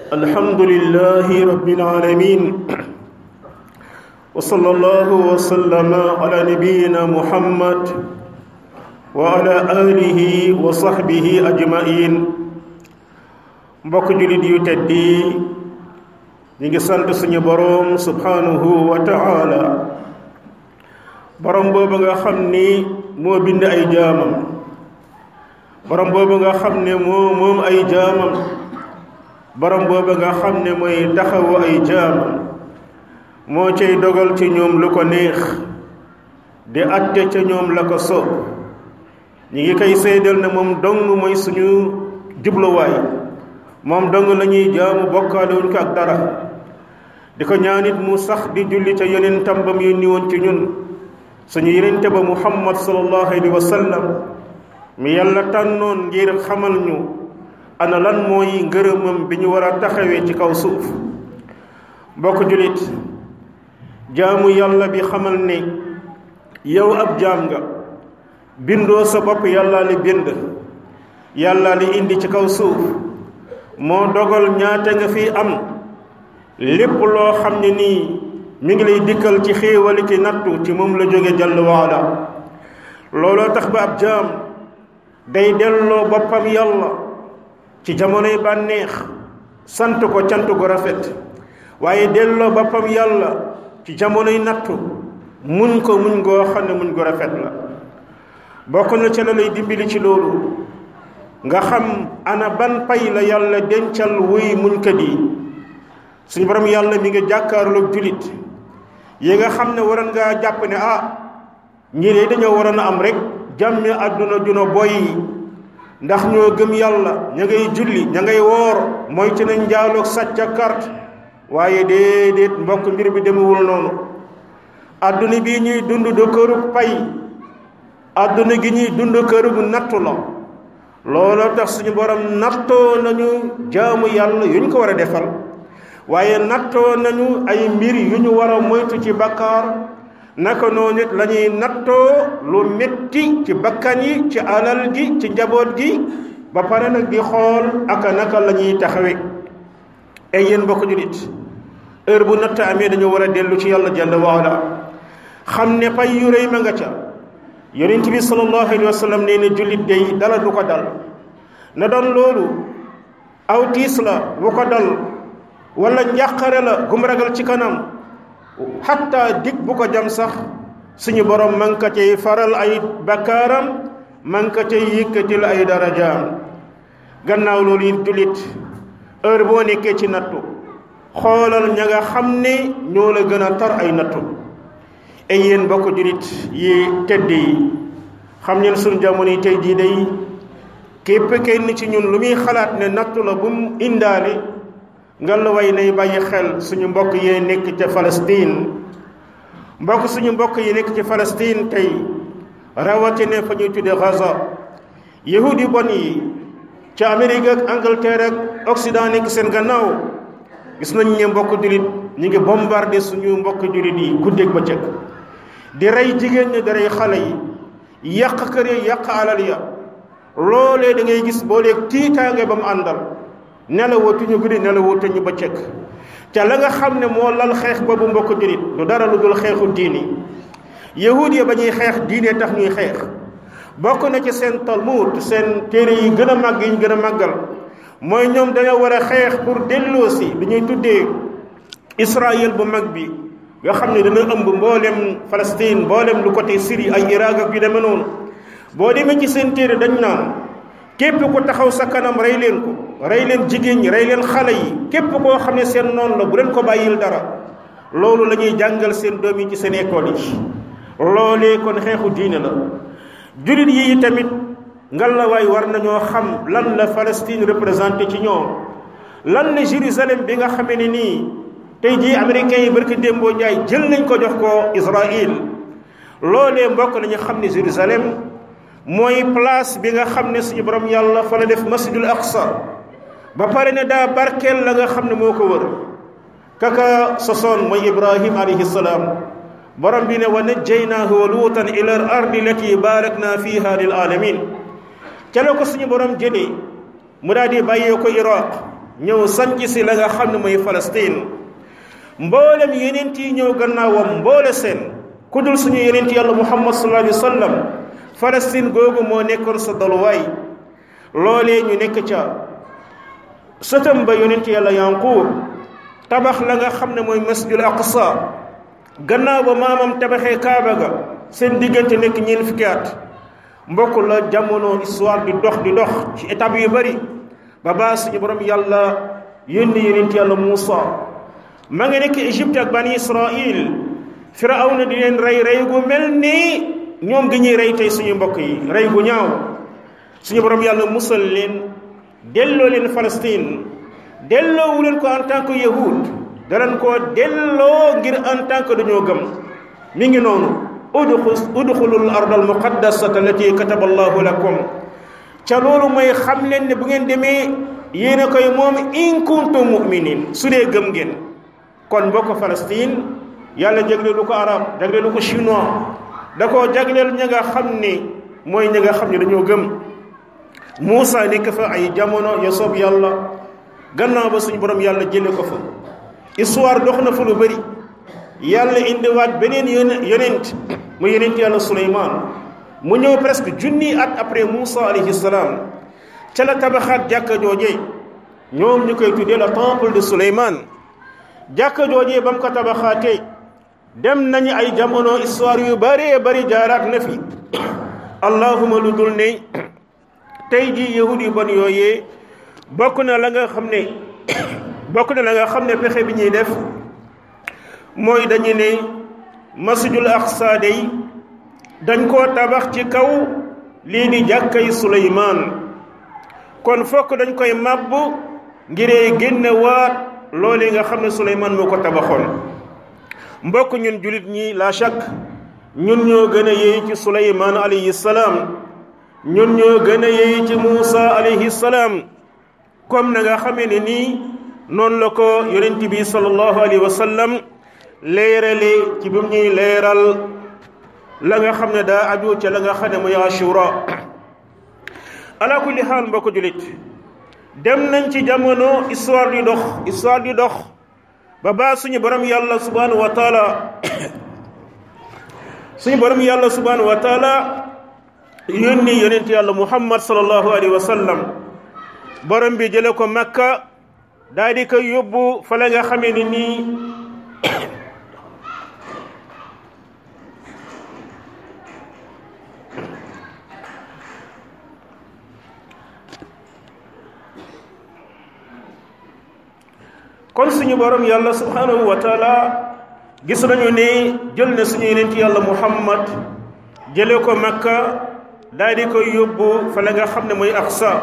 الحمد لله رب العالمين وصلى الله وسلم على نبينا محمد وعلى آله وصحبه أجمعين mbokk jullit yu tedd yi ñu ngi sant suñu boroom subhanahu wa ta'ala boroom boobu nga xam ni moo bind ay jaamam boroom boobu nga xam ne moo moom ay jaamam boroom boobu nga xam ne mooy taxawu ay jaamam moo cay dogal ci ñoom lu ko neex di atte ca ñoom la ko soob ñi ngi koy seedal ne moom dong mooy suñu jubluwaay moom dong la ñuy jaamu bokkaale wuñ ko ak dara di ko ñaanit mu sax di julli ca yeneen tambam yu niwoon ci ñun suñu yenente ba muhammad sallallahu alayhi wa sallam mi yàlla tànnoon ngir xamal ñu ana lan mooy ngërëmam bi ñu war a taxawee ci kaw suuf bokk jullit jaamu yàlla bi xamal ne yow ab jaam nga bindoo sa bopp yàlla li bind yàlla li indi ci kaw suuf moo dogal ñaata nga fi am lépp loo xam ne nii mi ngi lay dikkal ci xéewali ki nattu ci moom la jóge jàll waala looloo tax ba ab jaam day delloo boppam yàlla ci jamonoy bànneex sant ko cant gu rafet waaye delloo boppam yàlla ci jamonoy nattu muñ ko muñ goo xam ne muñ gu rafet la bokk na ca la lay dimbali ci loolu nga xam ana ban pay la yàlla dencal wuy muñkat yi suñu borom yàlla mi nga jàkkaarloog julit yi nga xam ne waroon ngaa jàpp ne ah ñii de dañoo waroon a am rek jàmmi àdduna juna boy ndax ñoo gëm yàlla ña ngay julli ña ngay woor mooy ci nañ njaaloog sàcc ak carte waaye déedéet mbokk mbir bi demewul noonu àdduna bii ñuy dund do kërug pay àdduna gi ñuy dund kërug nattu la looloo tax suñu borom nattoo nañu jaamu yàlla yu ñu ko war a defal waaye nattoo nañu ay mbir yu ñu war a moytu ci bakkaar naka noonu nit la ñuy nattoo lu metti ci bakkan yi ci alal gi ci njaboot gi ba pare nag di xool aka naka la ñuy taxawe ay yéen mbokk julit heure bu natt amee dañu war a dellu ci yàlla jalla waala xam ne pay yu rëy ma nga ca yonent bi sallallahu alayhi wa sallam nee na jullit day dala du ko dal na doon loolu aw tiis la bu ko dal wala njàqare la gum ragal ci kanam xatta dig bu ko jam sax suñu borom man ka cay faral ay bakkaaram man ka cay yëkkatil ay darajaam gannaaw loolu it jullit heure boo nekkee ci nattu xoolal ña nga xam ne ñoo la gën a tar ay nattu ay yéen bokk jullit yi tedd yi xam ngeen suñu jamono yi tey jii day képp kenn ci ñun lu muy xalaat ne nattu la bu mu indaale nga la way nay bàyyi xel suñu mbokk yee nekk ca Palestine mbokk suñu mbokk yi nekk ci Palestine tey rawatina fa ñuy tudde Gaza yahudi bon yi ca Amérique ak Angleterre ak Occident nekk seen gannaaw gis nañ ne mbokk jullit ñu ngi bombardé suñu mbokk jullit yi guddeeg bëccëg di rey jigéen ñi di rey xale yi yàq kër yi yàq alal ya loolee da ngay gis boo leeg tiitaange ba mu àndal nelawatuñu guddi nelawatuñu bëccëg ca la nga xam ne moo lal xeex boobu mbokk jullit du dara lu dul xeexu diini yahud ya ba ñuy xeex diine tax ñuy xeex bokk na ci seen talmud seen téere yi gën a màgg yi ñu gën a màggal mooy ñoom dañoo war a xeex pour delloosi lu ñuy tuddee Israël bu mag bi nga xam ne dana ëmb mboolem Palestine mboolem lu côté Syrie ay Irak ak yu demee noonu boo demee ci seen téere dañ naan képp ku taxaw sa kanam rey leen ko rey leen jigéen ñi rey leen xale yi képp koo xam ne seen noonu la bu leen ko bàyyil dara loolu la ñuy jàngal seen doom yi ci seen école yi loolee kon xeexu diine la jullit yi tamit ngal la waay war nañoo xam lan la Palestine représenté ci ñoom lan la Jérusalem bi nga xamee ne nii tey jii américains yi barki démboo njaay jël nañ ko jox ko Israël loolee mbokk nañu xam ne Jérusalem mooy place bi nga xam ne suñu borom yàlla fa la def masjidul aqsa ba pare ne daa barkeel la nga xam ne moo ko wër kaka sosoon mooy ibrahim alayhi salaam borom bi ne wa najjaynaahu wa luutan ila al ardi lati barakna fiha lil alamin ca la ko suñu borom jëlee mu daal di bàyyee ko iraq ñëw sanc si la nga xam ne mooy Palestine mboolem yeneen yi ñëw gannaawam mboole seen ku dul suñu yeneen yàlla muhammad sallallahu alayhi wa sallam Palestine googu moo nekkoon sa daluwaay loolee ñu nekk ca sëtam ba yonent yàlla yanquub tabax la nga xam ne mooy masjidul aqsa gannaaw ba maamam tabaxee kaaba ga seen diggante nekk ñeent fukki at mbokk la jamono histoire di dox di dox ci étape yu bari ba baa suñu borom yàlla yónni yonent yàlla Muusa ma nga nekk Égypte ak bani Israil Firawna di leen rey rey gu mel ni ñoom gi ñuy rey tey suñu mbokk yi rey gu ñaaw suñu borom yàlla musal leen delloo leen Palestine delloowu leen ko en tant que yahud danañ koo delloo ngir en tant que dañoo gëm mi ngi noonu udxu udxulul ard al muqaddasata allati kataba allahu lakum ca loolu mooy xam leen ne bu ngeen demee yéen a koy moom in kuntum muminin su dee gëm ngeen kon mbokk Palestine yàlla jagleelu ko arab jagleelu ko chinois da koo jagleel ña nga xam ne mooy ña nga xam ne dañoo gëm Muusa nekk fa ay jamono ya soob yàlla gannaaw ba suñu borom yàlla jële ko fa histoire dox na fa lu bëri yàlla indiwaat beneen yonent mu yonent yàlla Suleymaan mu ñëw presque junni at après Muusa alayhi salaam ca la tabaxaat jàkka joojee ñoom ñu koy tuddee le temple de Suleymaan jàkka joojee ba mu ko tabaxaatee dem nañu ay jamono histoire yu bëree bëri jaaraat na fi allahuma lu dul ne tey jii yahud yu bon yooyee bokk na la nga xam ne bokk na la nga xam ne pexe bi ñuy def mooy dañu ne masjidul aqsa day dañ koo tabax ci kaw lii di jàkkay suleymaan kon fokk dañ koy màbb ngiree génne waat loolu nga xam ne suleymaan moo ko tabaxoon mbokk ñun julit ñi la chaque ñun ñoo gën a yey ci suleymaan alayhi salaam ñun ñoo gën a yey ci muusa alayhi salaam comme na nga xamee ne nii noonu la ko yonent bi sallallahu alayhi wa sallam leerale ci bi mu ñuy leeral la nga xam ne daa aju ca la nga xam ne mooy ashura ala kulli xaal mbokk julit dem nañ ci jamono histoire di dox histoire di dox ba baa suñu borom yàlla subhanahu wa taala suñu borom yàlla subhanahu wa taala yónni yonent yàlla muhammad sallallahu alayhi wa sallam borom bi jële ko makka daal di koy yóbbu fa la nga xamee ni nii kon suñu borom yàlla subhanahu wa taala gis nañu ne jël na suñu yonent yàlla muhammad jële ko makka daal di koy yóbbu fa la nga xam ne mooy aqsa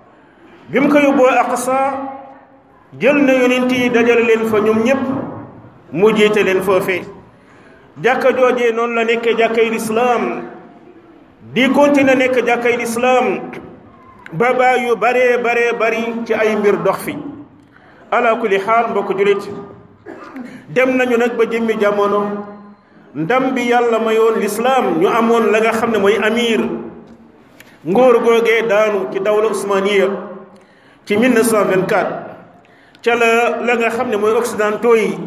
bi mu ko yóbboo aqsa jël na yonent yi dajale leen fa ñoom ñépp mu jiite leen foofee jàkka joojee noonu la nekkee jàkkay lislaam di continuer nekk jàkkay lislaam ba baa yu baree baree bari ci ay mbir dox fi ala kulli xaal mbokk julit dem nañu nag ba jëmmi jamono ndam bi yàlla mayoon lislaam ñu amoon la nga xam ne mooy amir ngóor googee daanu ci dawla usmaniya ci 1924 ca la la nga xam ne mooy occidentaux yi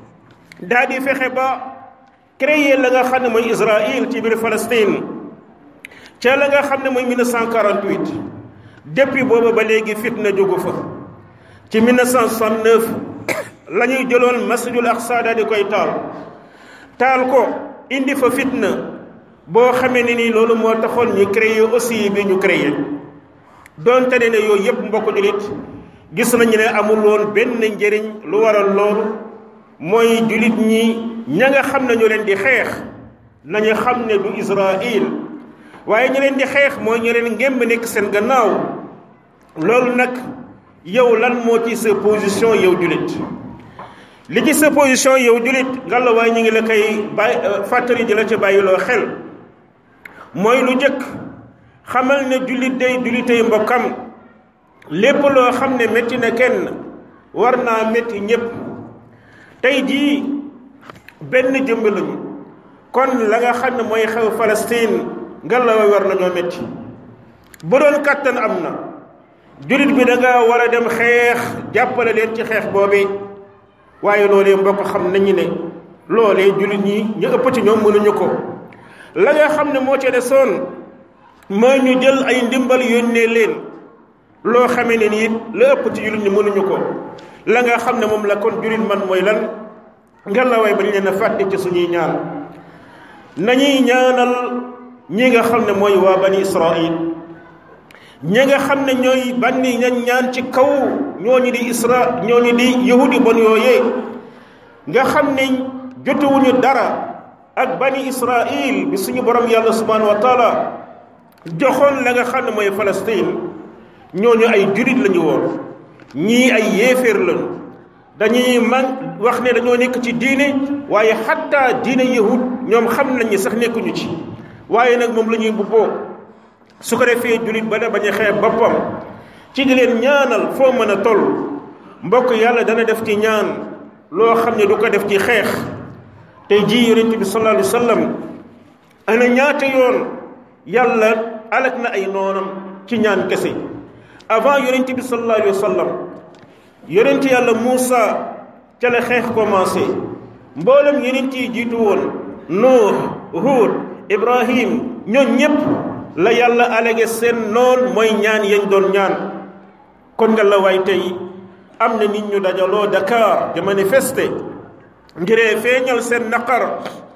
daa di fexe ba créer la nga xam ne mooy Israël ci biir Palestine ca la nga xam ne mooy 1948 depuis booba ba léegi fitna jógu fa ci 1969 la ñuy jëloon masjidul aqsa daa di koy taal taal ko indi fa fitna boo xamee ne ni loolu moo taxoon ñu créer aussi bi ñu créer doonte ne ne yooyu yëpp mbokk julit gis nañu ne amul woon benn njëriñ lu waral loolu mooy julit ñi ña nga xam ne ñu leen di xeex nañu xam ne du Israël waaye ñu leen di xeex mooy ñu leen ngémb nekk seen gannaaw loolu nag yow lan moo ci sa position yow julit li ci sa position yow julit ngalla waaye ñu ngi la koy bàyyi fàttali di la ci bàyyiloo xel mooy lu jëkk xamal ne jullit day jullitay mbokkam lépp loo xam ne métti na kenn war naa métti ñépp tey jii benn jëmb lañu kon la nga xam ne mooy xew Palestine ngalla waay war nañoo métti bu doon kàttan am na julit bi da nga war a dem xeex jàppale leen ci xeex boobee waaye loolee mbokk xam nañu ne loolee julit ñi ñu ëpp ci ñoom mënuñu ko la nga xam ne moo ca desoon mooy ñu jël ay ndimbal yónnee leen loo xamee ne nii la ëpp ci julit ñi mënuñu ko la nga xam ne moom la kon julit man mooy lan nga la way bañ leen a fàtte ci suñuy ñaan nañuy ñaanal ñi nga xam ne mooy waa bani israil ñi nga xam ne ñooy banni ñañ ñaan ci kaw ñooñu di isra ñooñu di yahudi bon yooyee nga xam ne jotewuñu dara ak bani israil bi suñu borom yàlla subhanahu wa taala joxoon la nga xam ne mooy Palestine ñooñu ay jurit lañu woon ñii ay yéeféer lañu dañuy man wax ne dañoo nekk ci diine waaye xatta diine yahud ñoom xam nañ ni sax nekkuñu ci waaye nag moom la ñuy bubboo su ko defee julit ba ne bañ a xeeb boppam ci di leen ñaanal foo mën a toll mbokk yàlla dana def ci ñaan loo xam ne du ko def ci xeex tey jii yonent bi sallallahu alayhi wa sallam ana ñaata yoon yàlla alak na ay noonam ci ñaan kese avant yonent bi sallallahu alayhi wa sallam yonent yàlla Muusa ca la xeex commencé mboolem yonent yi jiitu woon Nuux Huud Ibrahim ñoom ñépp la yàlla alage seen noon mooy ñaan yañ doon ñaan kon nga la waay tey am na nit ñu dajaloo Dakar di manifester ngiree feeñal seen naqar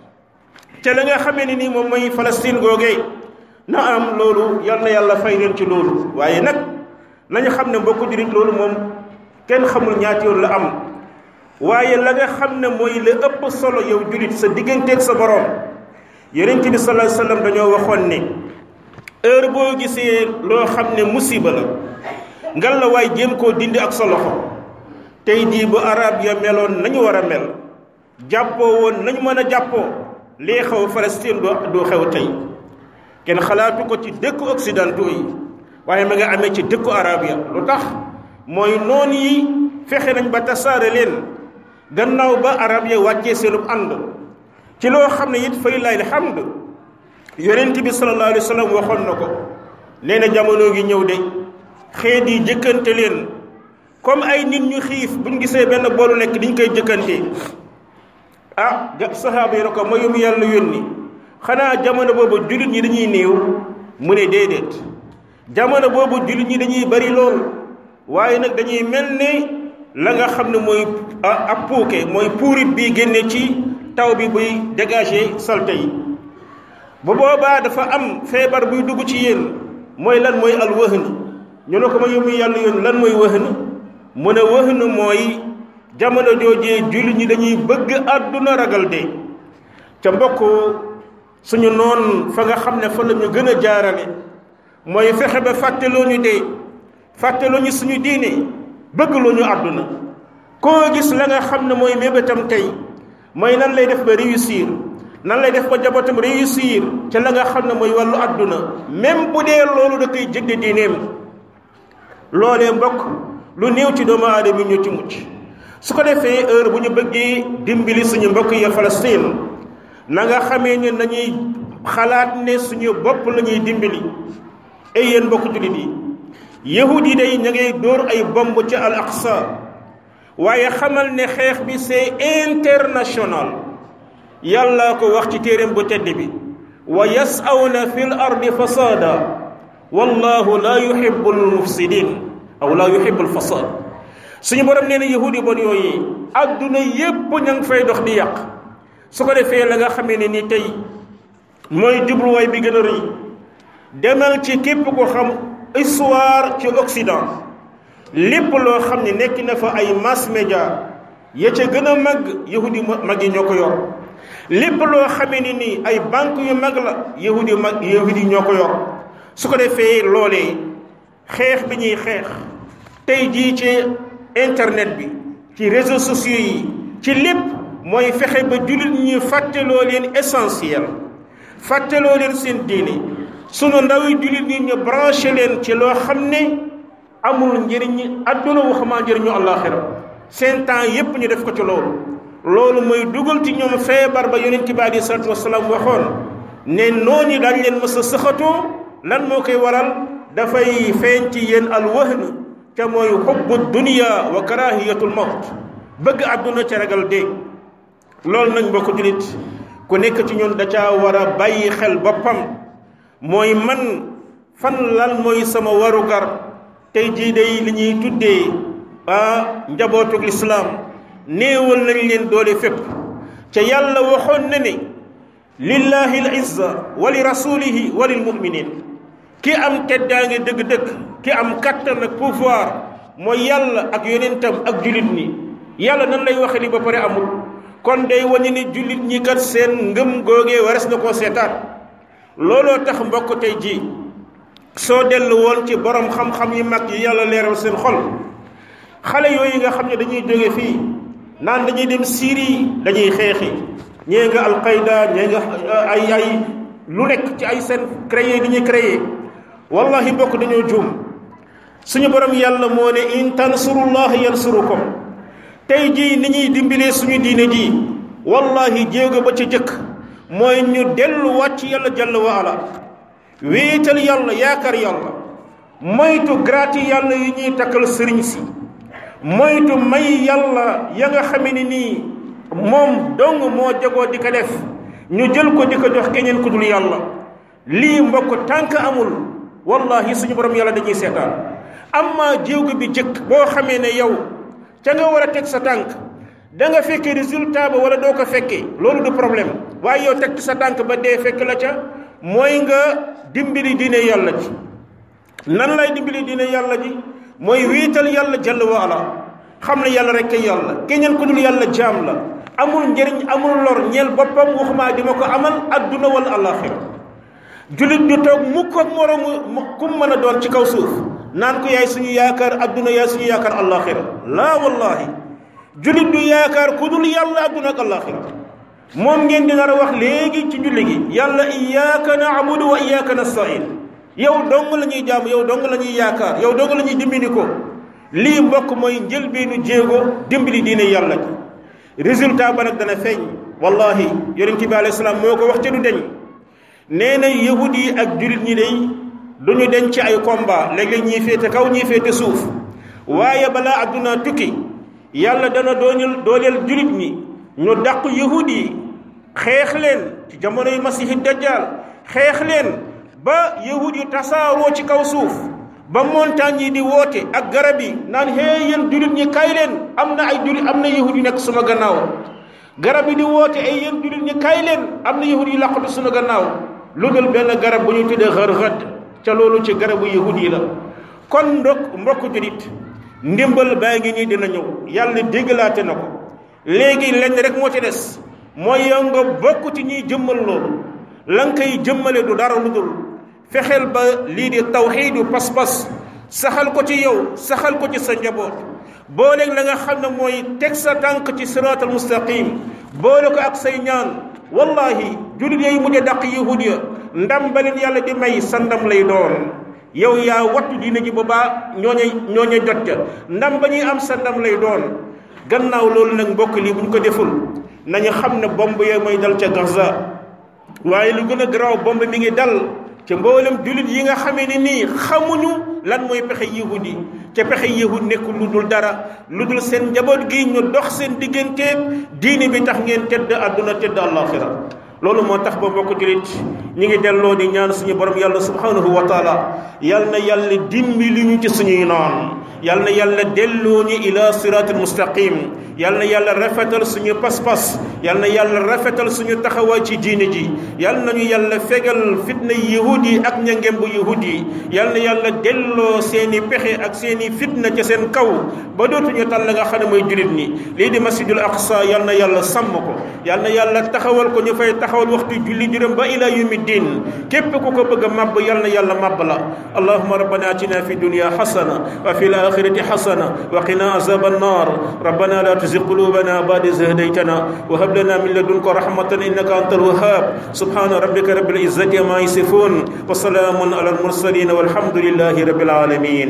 ca la nga xamee ni nii moom mooy Palestine googee na am loolu yal na yàlla fay leen ci loolu waaye nag nañu xam ne mbokku jurit loolu moom kenn xamul ñaati yoon la am waaye la nga xam ne mooy la ëpp solo yow julit sa digganteeg sa borom yonent bi sallallahu alayhi wasallam dañoo waxoon ne heure boo gisee loo xam ne musiba la ngal la waay jéem koo dindi ak sa loxo tey jii bu arab ya meloon nañu war a mel jàppoo woon nañu mën a jàppoo lii xew Palestine du xew tey kenn xalaatu ko ci dëkku occidentaux yi waaye ma nga amee ci dëkku arab ya lu tax mooy noon yi fexe nañ ba tasaare leen gannaaw ba arab ya wàccee seenub ànd ci loo xam ne it fay lay alhamd yonent bi sallallahu alayhi wa sallam waxoon na ko nee na jamono ngi ñëw de xeet yi jëkkante leen comme ay nit ñu xiif buñ gisee benn boolu lekk diñ koy jëkkante ah sahaaba yi na ko mayum yàlla yónni xanaa jamono boobu jullit ñi dañuy néew mu ne déedéet jamono boobu jullit ñi dañuy bari lool waaye nag dañuy mel ne la nga xam ne mooy ab puuke mooy puurit bi génne ci taw bi buy dégager salte yi bu boobaa dafa am feebar buy dugg ci yéen mooy lan mooy al wëhn ñu ne ko ma yóbbu yàlla yoon lan mooy wëhn mu ne wëhn mooy jamono joojee jullit ñi dañuy bëgg àdduna ragal de ca mbokk suñu noon fa nga xam ne fa la ñu gën a jaarale mooy fexe ba fàtteloo ñu dee fàtteloo ñu suñu diine bëggloo ñu àdduna koo gis la nga xam ne mooy mébétam tey mooy nan lay def ba réussir nan lay def ba jabotam réussir ca la nga xam ne mooy wàllu àdduna même bu dee loolu da koy jëgde diineem loolee mbokk lu néew ci doomu aadama yi ñu ci mucc su ko defee heure bu ñu bëggee dimbali suñu mbokk ya Palestine na nga xamee ne nañuy xalaat ne suñu bopp la ñuy dimbali ay yéen mbokk jullit yi yahud yi day ña ngay dóor ay bomb ci al aqsa waaye xamal ne xeex bi c'est international yàlla ko wax ci téeréem bu tedd bi wa yas'awna fil ardi fasada wallahu la yuhibbu al mufsidin aw la yuhibbu al fasad suñu borom nee na yahud yi bon yooyu adduna yépp ña ngi fay dox di yàq su ko defee la nga xamee ne ni tey mooy jubluwaay bi gën a rëy demal ci képp ko xam histoire ci Occident lépp loo xam ne nekk na fa ay mass média ya ca gën a mag yahudi mag yi ñoo ko yor lépp loo xamee ni nii ay banque yu mag la yahudi mag yahudi ñoo ko yor su ko defee loolee xeex bi ñuy xeex tey jii ci internet bi ci réseaux sociaux yi ci lépp mooy fexe ba jullit ñi fàtteloo leen essentiel fàtteloo leen seen diine sunu ndaw yi jullit ñi ñu branché leen ci loo xam ne amul njëriñ adduna waxamaa njëriñu àllaaxira seen temps yépp ñu def ko ci loolu loolu mooy dugal ci ñoom feebar ba yonent bi aleyhi salaatu wasalaam waxoon ne noonu daañ leen mës a sëxatoo lan moo koy waral dafay feeñ ci yéen alwahn ca mooy xubbu dunia wa karahiyatul mawt bëgg àdduna ca ragal dee loolu nag mbokk julit ku nekk ci ñun da caa war a bàyyi xel boppam mooy man fan lan mooy sama warugar tey jii day li ñuy tuddee ah njabootuk lislaam néewal nañ leen doole fépp ca yàlla waxoon na ne lillahi al izza wa li rasulihi wa lil muminin ki am teddaange dëgg-dëgg ki am kattan ak pouvoir mooy yàlla ak yonentam ak jullit ñi yàlla nan lay waxe li ba pare amul kon day wane ni jullit ñi kat seen ngëm googee wares na koo seetaan looloo tax mbokk tey ji soo dellu woon ci borom xam-xam yi mag yi yàlla leeral seen xol xale yooyu nga xam ne dañuy jóge fii naan dañuy dem Syrie dañuy xeexi ñee nga alqayda ñee nga ay ay lu nekk ci ay seen créé li ñuy créé wallahi mbokk dañoo juum suñu borom yàlla moo ne in tansurullah yansurukum tey jii ni ñuy dimbilee suñu diine ji wallahi jéego ba ci jëkk mooy ñu delluwaat ci yàlla jalla wa ala wéetal yàlla yaakaar yàlla moytu graati yàlla yi ñuy takkal sëriñ si moytu may yàlla ya nga xame ni nii moom dong moo jagoo di ko def ñu jël ko di ko jox keneen ku dul yàlla lii mbokk tànk amul wallahi suñu borom yàlla dañuy seetaan amma jéego bi jëkk boo xamee ne yow ca nga war a teg sa tànk da nga fekkee résultat ba wala doo ko fekkee loolu du problème waaye yow teg sa tànk ba dee fekk la ca mooy nga dimbali diine yàlla ji nan lay dimbali diine yàlla ji mooy wiital yàlla jalla wa ala xam ne yàlla rek kay yàlla keneen ku dul yàlla jaam la amul njëriñ amul lor ñeel boppam waxumaa di ma ko amal adduna wala alaxira jullit du toog mukk ak moroomu kum mën a doon ci kaw suuf naan ko yaay suñu yaakaar adduna yaay suñu yaakaar alaxira laa wallahi jullit du yaakaar ku dul yàlla adduna ak alaxira moom ngeen di nar a wax léegi ci julli gi yàlla iyyaka na'budu wa iyyaka nasta'in yow dong la ñuy jaamu yow dong la ñuy yaakaar yow dong la ñuy dimbali ko lii mbokk mooy njëlbeenu jéego dimbali diine yàlla ji résultat ba nag dana feeñ wallahi yonent bi alayhi salaam moo ko wax ci du deñ nee na yahud yi ak jullit ñi day du ñu deñ ci ay combat léeg-léeg ñii féete kaw ñii féete suuf waaye balaa adduna tukki yàlla dana doonil dooleel jullit ñi ñu dàq yahud yi xeex leen ci jamonoy masihi dajjal xeex leen ba yahud yi tasaaroo ci kaw suuf ba montagne yi di woote ak garab yi naan hee yéen jullit ñi kay leen am na ay jullit am na yahud yu nekk suma gannaaw garab yi di woote ay yéen jullit ñi kay leen am na yahud yu làqatu suma gannaaw lu dul benn garab bu ñu tuddee xër-xët ca loolu ci garabu yahud yi la kon ndok mbokk jullit ndimbal baa ngi nii dina ñëw yàlla déggalaate na ko léegi lenn rek moo ci des mooy yow nga bokk ci ñuy jëmmal loolu la nga koy jëmmale du dara lu dul fexeel ba lii di tawxiidu pas-pas saxal ko ci yow saxal ko ci sa njaboot booleeg la nga xam ne mooy teg sa tànk ci siraatal mustaqim boole ko ak say ñaan wallahi jullit yooyu mujj dàq yahud ya ndam ba leen yàlla di may sa ndam lay doon yow yaa wattu diine ji boobaa ñooñe ñooñe jot ca ndam ba ñuy am sa ndam lay doon gannaaw loolu nag mbokk lii bu ñu ko deful nañu xam ne bomb yee mooy dal ca Gaza waaye lu gën a garaaw bomb mi ngi dal ca mboolem jullit yi nga xamee ne nii xamuñu lan mooy pexe yahud yi ca pexe yahud nekkul lu dul dara lu dul seen njaboot gi ñu dox seen digganteeg diine bi tax ngeen tedd àdduna tedd àllaaxira loolu moo tax ba mbokk jullit ñi ngi delloo di ñaan suñu borom yàlla subhanahu wa taala yal na yàlla dimbali ñu ci suñuy noon yal na yàlla delloo ñu ila siratul mustaqim yal na yàlla rafetal suñu pas-pas yal na yàlla rafetal suñu taxawaay ci diine ji yal nañu yàlla fegal fitna yahud yi ak ñangem bu yahud yi yal na yàlla delloo seeni pexe ak seeni fitna ca seen kaw ba dootuñu tal la nga xam ne mooy jullit ñi lii di masjidul aqsa yal na yàlla sàmm ko yal na yàlla taxawal ko ñu fay taxawal waxtu julli juróom ba ila yawmi din képp ku ko bëgg a màbb yal na yàlla màbb la allahuma rabbana atina fi dunya xasana wa fi الاخره حسنه وقنا عذاب النار ربنا لا تزغ قلوبنا بعد إذ هديتنا وهب لنا من لدنك رحمه انك انت الوهاب سبحان ربك رب العزه ما يصفون وسلام على المرسلين والحمد لله رب العالمين